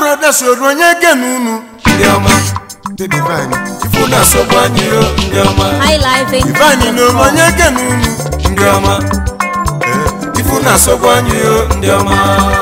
brothers oru onye genu unu ndị ọma The divine ifu na-asọgbu anyị o ndị ọma High life in divine na oru onye genu unu ndị ọma ifu na-asọgbu anyị o ndị ọma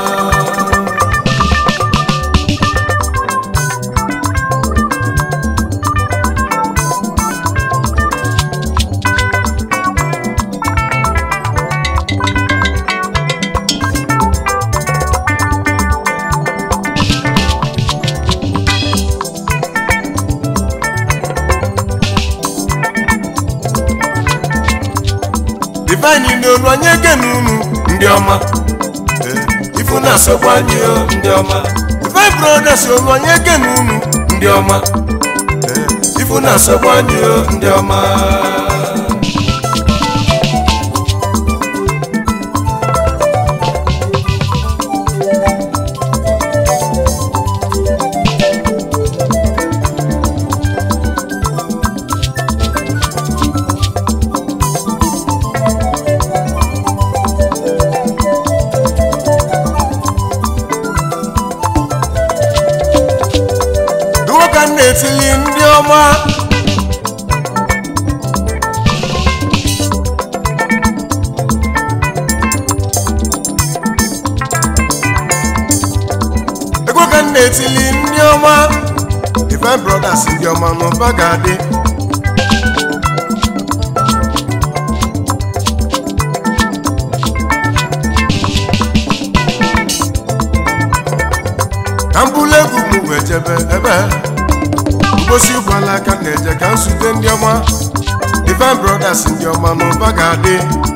divine na oru onye genu unu ndị ọma ifu na-asọgbu anyị o ndị ọma divine brothers oru onye genu unu ndị ọma ifu na-asọgbu anyị o ndị ọma duwo ka m na-etili ndị ọma ego ka m na-etili ndị ọma divine brothers ndị ọma n'ụba ga-adị ka m bụrụ egwu m wee jebe ebe mposi ụgbọala aka na-eje ka m zute ndị ọma divine brothers ndị ọma n'ụba ga-adị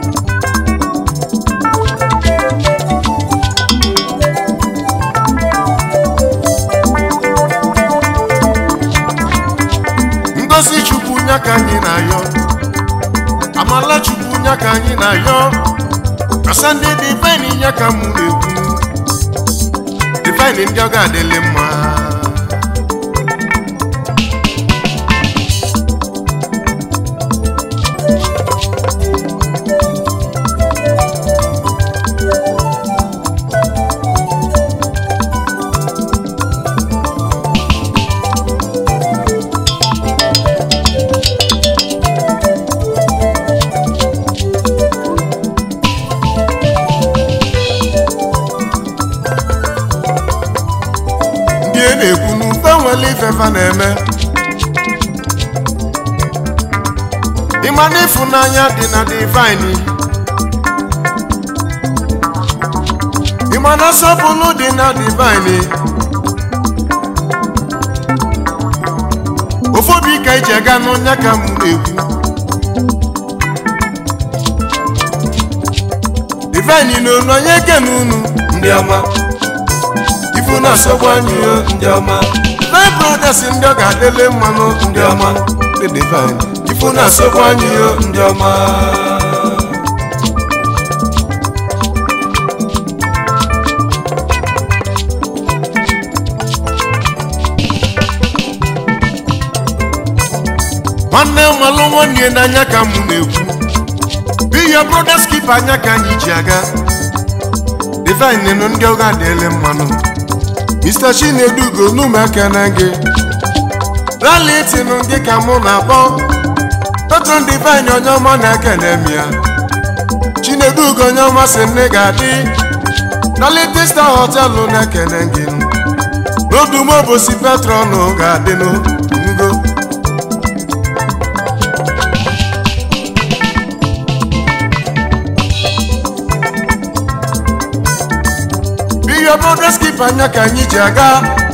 ngozi chukwu nya ka anyị na-ayọ amala chukwu nya ka anyị na-ayọ kasa ndị divine nya ka mụ na-ekwu divine ndị ọ ga-adịlị mma ndị a na-ekwu n'ufe nwere ifefa na-eme ịma na ịfụnanya dị na divine ịma na nsọpụrụ dị na divine ụfọdụ ka iji aga n'ọnya ka m na-ekwu divine na onu onye kene unu ndị ọma ifu na-asọgbu anyị o ndị ọma divine brothers ndị ọ ga-adịle mmanụ ndị ọma the divine ifu na-asọgbu anyị o ndị ọma nwanne nwalụ nwanne ya n'anya ka mụ na-ekwu biya brothers keep anya ka anyị ji aga divine nụ ndị ọga adịele mmanụ mr chinedugo n'ụmụaka na gị rali tinụ gị ka mụ na-akpọ petron divine onye ọma na-ekene m ya chinedugo onye ọma si nne ga-adị dalite star họtelụ na-ekene gị n'odumobosi petron ga-adịnụ ngo Big brothers keep anya ka anyị ji aga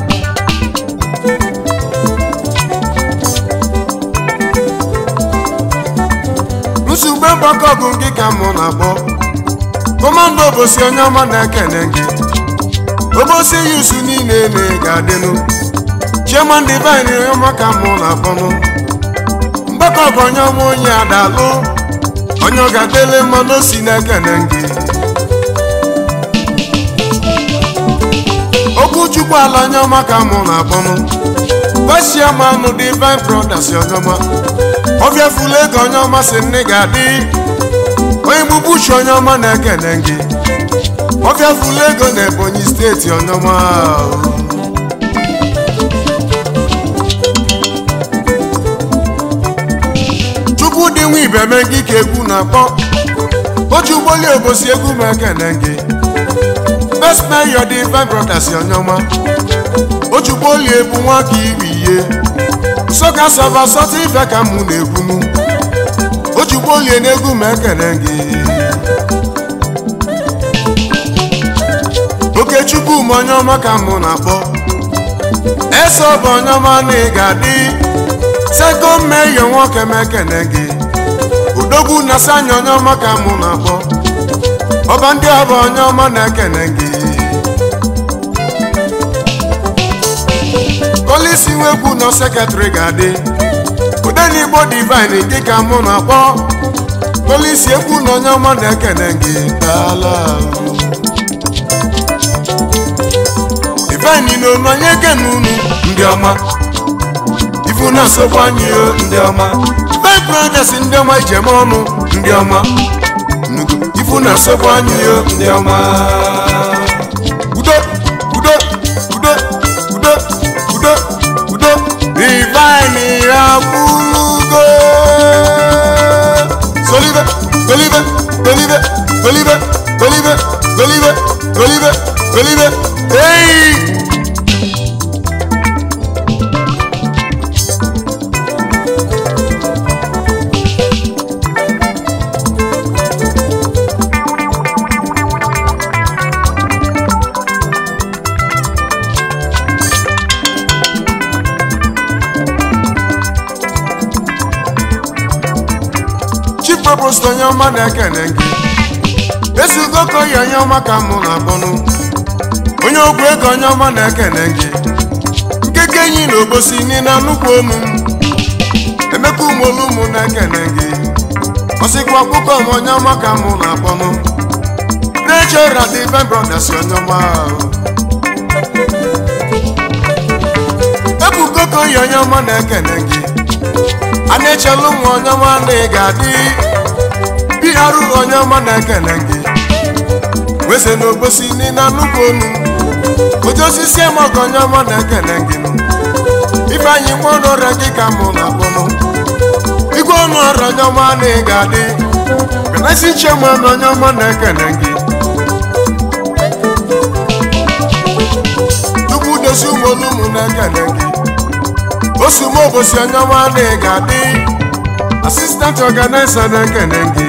nsogbu mgbakọ ọgụ gị ka mụ na-akpọ kọmando obosi onye ọma na-ekene gị obosi yusu niile na ga-adịnụ chairman divine onye ọma ka mụ na-akpọnụ mgbakọ ọgụ onye ọma onye adalụ onye ọ ga-adịle mmanụ osi na-ekene gị okwu chukwu ala onye ọma ka mụ na-akpọnụ vesiamanụ divine brothers onye ọma ọbịa fulu ego onye ọma si nne ga-adị onye gbugbu uche onye ọma na-ekene gị ọbịa fulu ego na ebonyi steeti onye ọma ibe eme gị ka egwu na-akpọ oji ụgbọli obosi egwu m ekene gị best mayor dị five brothers onyoma oji ụgbọli ebu nwa ka iri ihe soka sọba sọta ife ka mụ na-ekwunu oji ụgbọli na-egwu m ekene gị okechukwu m onye ọma ka mụ na-akpọ eso bụ onye ọma na ị ga-adị seko meyo nwoke m ekene gị udogwu na sanya onye ọma ka mụ na-akpọ ọba ndị ọba onye ọma na-ekene gị polisi nwegwu nọ sekretrị ga-adị udenigbo divine dị ka mụ na-akpọ polisi egwu na onye ọma na-ekene gị dala divine n'onu onye kene unu ndị ọma ifu na-asọkwa anyị o ndị ọma five brothers ndị ọma ijem ọnụ ndị ọma Nnukwu ifu na-asọkwa anyị o ndị ọma udo udo udo udo udo udo divine akwụlugo solibe golibe golibe golibe golibe golibe golibe golibe ei chief provost onye ọma na-ekene gị ezugo ka oyi onye ọma ka mụ na-akpọnụ onye ogwu ego onye ọma na-ekene gị nkeke enyi na obosi n'ina nnukwu onu m emeka umolu mụ na-ekene gị ọsịkwa ọkpụkọ m onye ọma ka mụ na-akpọnụ trejọra dị ben brothers onye ọma ebugo ka oyi onye ọma na-ekene gị a na-echelu nwa onye ọma na ị ga-adị biharụ onye ọma na-ekene gị weze na obosi n'ina nnukwu onu oji osisi emọgọ onye ọma na-ekene gị ifeanyị nwa ọnụ ọrịa gị ka mụ na-akpọnụ igwe ọnụ ọrịa onye ọma na ị ga-adị ganasi nchema na onye ọma na-ekene gị tupu dozi ụmụolu ụmụ na-ekene gị osumo obosi onye ọma na ị ga-adị asistant ọganaiza na-ekene gị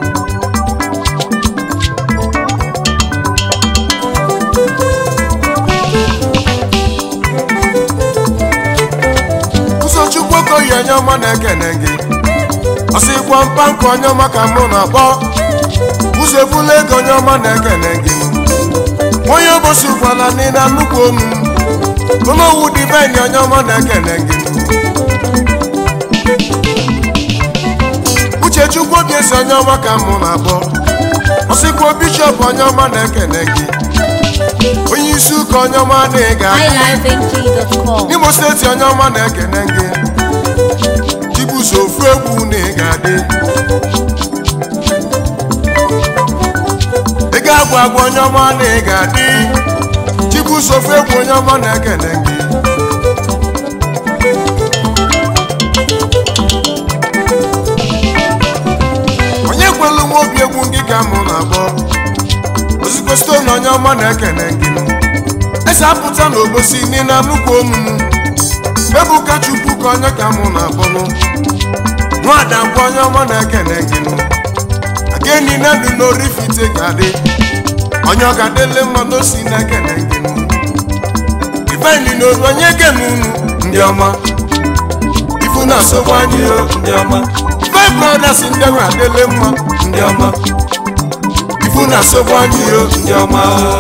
ụzọchukwu okoyi onye ọma na-ekene gị ọsịkwa mkpankụ onye ọma ka mụ na-akpọ ụzọ ebula ego onye ọma na-ekene gị onye obosi ụkwala n'ịna nnukwu onu onowu divine onye ọma na-ekene gị uchechukwu obi esi onye ọma ka mụ na-akpọ ọsịkwa bishọp onye ọma na-ekene gị onye isi ụka onye ọma na-ega highlifeng.com. n'imo steeti onye ọma na-ekene gị chibuso ofu egwu na ị ga-adị ị ga-agwa agwa onye ọma na ị ga-adị chibuso ofu egwu onye ọma na-ekene gị onye kwelu nwa obi egwu gị ka mụ na-akpọ ozugbo stone onye ọma na-ekene gị esi apụta n'obosi n'ịna nnukwu omumu ebuka chukwu ka onye ka mụ na-akpọnụ nwada bụ onye ọma na-ekene gị ageni na ndụ n'orifite ga-adị onye ọ ga-adịle mma n'osi na-ekene gị ifendi n'oru onye kene unu ndị ọma ifu na-asọkwa anyị o ndị ọma five brothers ndị ahụ adịle mma ndị ọma ifu na-asọkwa anyị o ndị ọma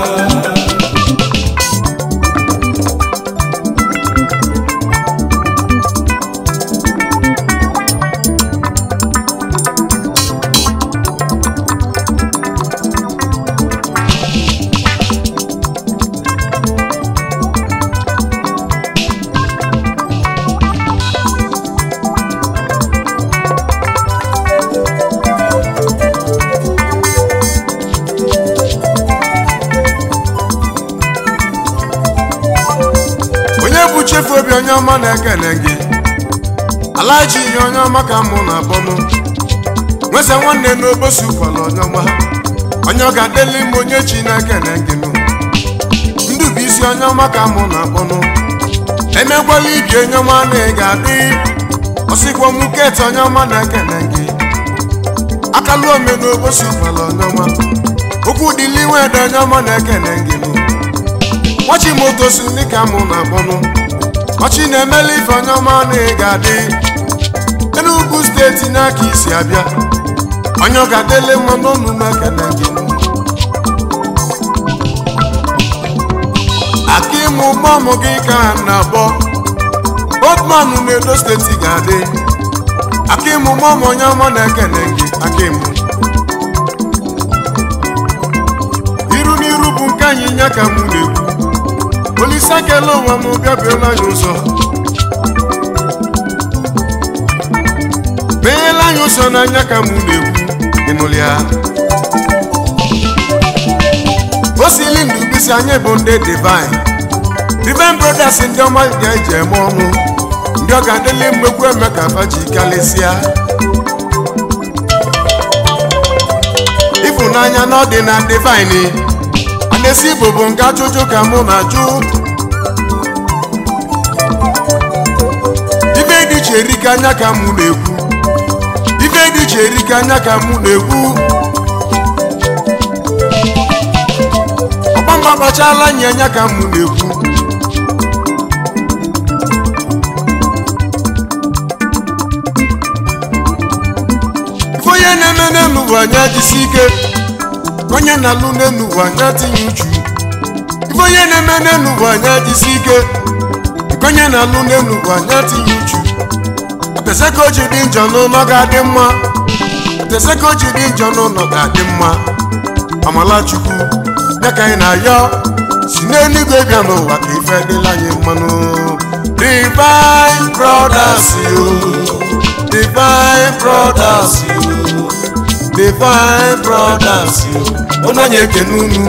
onye bụ chefu obi onye ọma na-ekene gị alaji ihe onye ọma ka mụ na-akpọnụ nwesa nwanne n'obosi kwala onyeọma onye ọ ga-adịli m onye chineke na ngịnụ ndụ bụ isi onyeọma ka mụ na-akpọnụ emekwala ibi onyeọma na ị ga-adị ọsịkwa m keti onyeọma na-ekene gị akalu ome n'obosi kwala onyeọma okwu dịli nwede onyeọma na-ekene ngịnụ nwachi moto si dịka mụ na-akpọnụ ọchị na-emeli ife onyeọma na ị ga-adị Enugu steeti n'aka isi abịa onye ọ ga-adịle mma n'ọnụ na-ekele gị aka ịmụ mọmụ gị ka ha na-abọ botman n'edo steeti ga-adị aka ịmụ mọmụ onye ọma na-ekele gị aka ịmụ iru n'iru bụ nke anyị nya ka mụ na-ekwu olise akele ụwa m bịa bịala anyị ụzọ menyela anyị ụzọ n'anya ka mụ na-ekwu ịnụlị ya o sili ndụ bisi anyị bụ ndị divine divine brothers ndị ọma ga-eji eme ọnụ ndị ọ ga-adịli mmegbu eme ka faji kalịsịa ịfụnanya na ọ dị na divine a na-esi igbo bụ nke ajụjụ ka mụ na-ajụ ibe dị iche erika anya ka mụ na-ekwu ife dị iche erika anya ka mụ na-ekwu ọgbamba kpachala nye anya ka mụ na-ekwu ife onye na-eme n'elu ụwa anya jisi ike onye na-alụ n'elu ụwa anya tinye uchu ife onye na-eme n'elu ụwa anya jisi ike nke onye na-alụ n'elu ụwa anya tinye uchu Tese ka o ji dị njọ n'ụlọ ga-adị mma Tese ka o ji dị njọ n'ụlọ ga-adị mma Amalachukwu ya ka anyị na-ayọ si n'eluigwe bịa n'ụwa ka ife dịla anyị mmanụ Divine Brothers you Divine Brothers you Divine Brothers you Ụnụ anyị ekene unu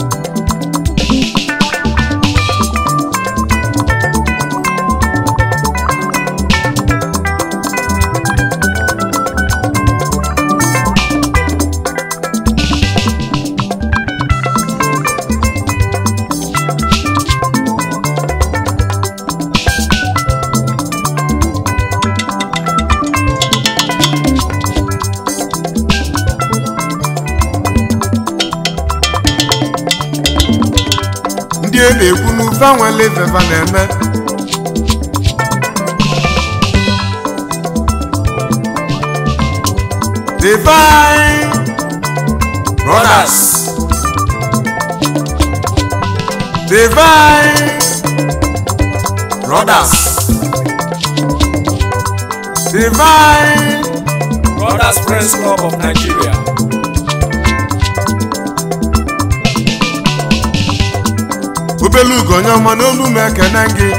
ndị a na-ekwu n'ufe anwele ifefa na-eme divine brothers divine brothers divine brothers friends club of nigeria obele ugo onye ọma n'olu m ekene gị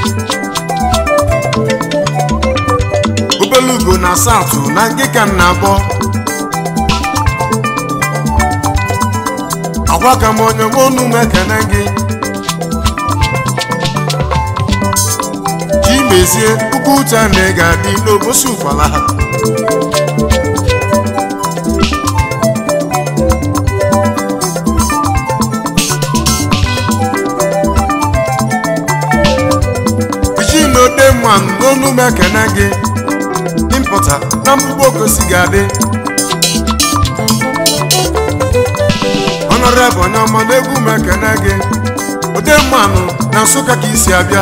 obele ugo na satụ na nke ka m na-akpọ agwa ka m onye nwe olu m ekene gị ji mezie puku uche na ị ga-adị n'obosi ụkwala ha iji n'ode mmanụ n'onu m ekene gị impụta na mkpụkpọ okosi ga-adị ọnọrebụ onye ọma n'egwu m ekene gị ode mmanụ na nsụka ka isi abịa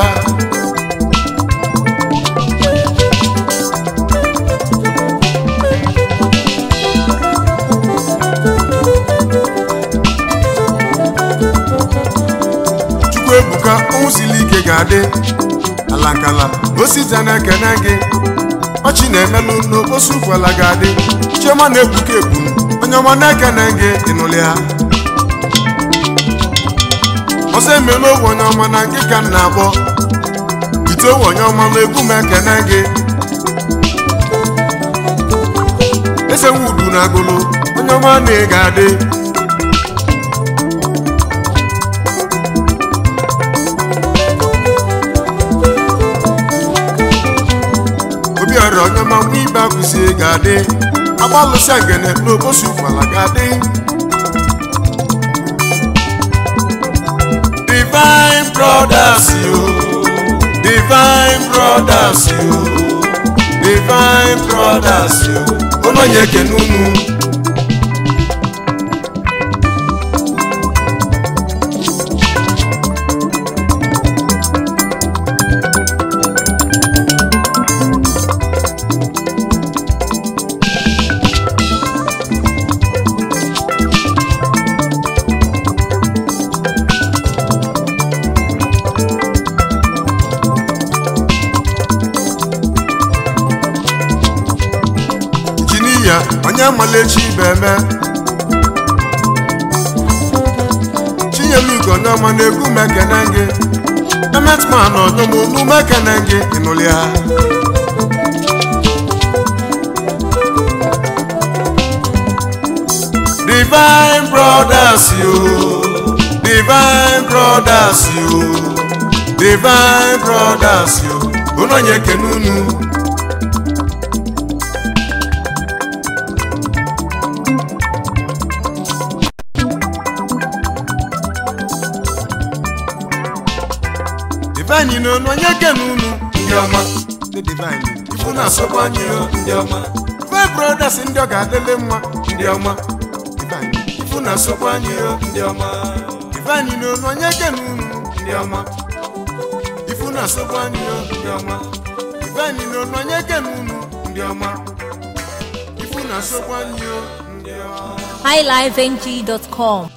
chukwu ebuka ọnwụ siri ike ga-adị alakala osita na-ekene gị ọchị na-emelụ n'okposi ụkwala ga-adị chioma na-egbuke egbu onye ọma na-ekene gị ịnụlị ha ọzọ emela ogwe onye ọma na nke ka m na-akpọ ite owe onye ọma na egwu m ekene gị esewu udu na agụlụ onye ọma na ị ga-adị obiọra onye ọma ma nwa ibe akwụsie ga-adị agbalụsịa ngene n'obosi ụkwala ga-adị divine brothers yo divine brothers yo divine brothers yo unu onye ekene unu jiniya onye malechi ibe eme chinyemigo n'ọma na-egwu mekene gị emetman ọnyọmonu mekene gị ịnụlịa divine brothers yo divine brothers yo divine brothers yo unu onye ekene unu divine n'onu onye kene unu ndị ọma ndị divine ifu na-asọkwa anyị o ndị ọma divine brothers ndị ọ ga-adịlị mma ndị ọma divine ifu na-asọkwa anyị o ndị ọma divine n'onu onye kene unu ndị ọma ifu na-asọkwa anyị o ndị ọma divine n'onu onye kene unu ndị ọma ifu na-asọkwa anyị o ndị ọma highlifeng.com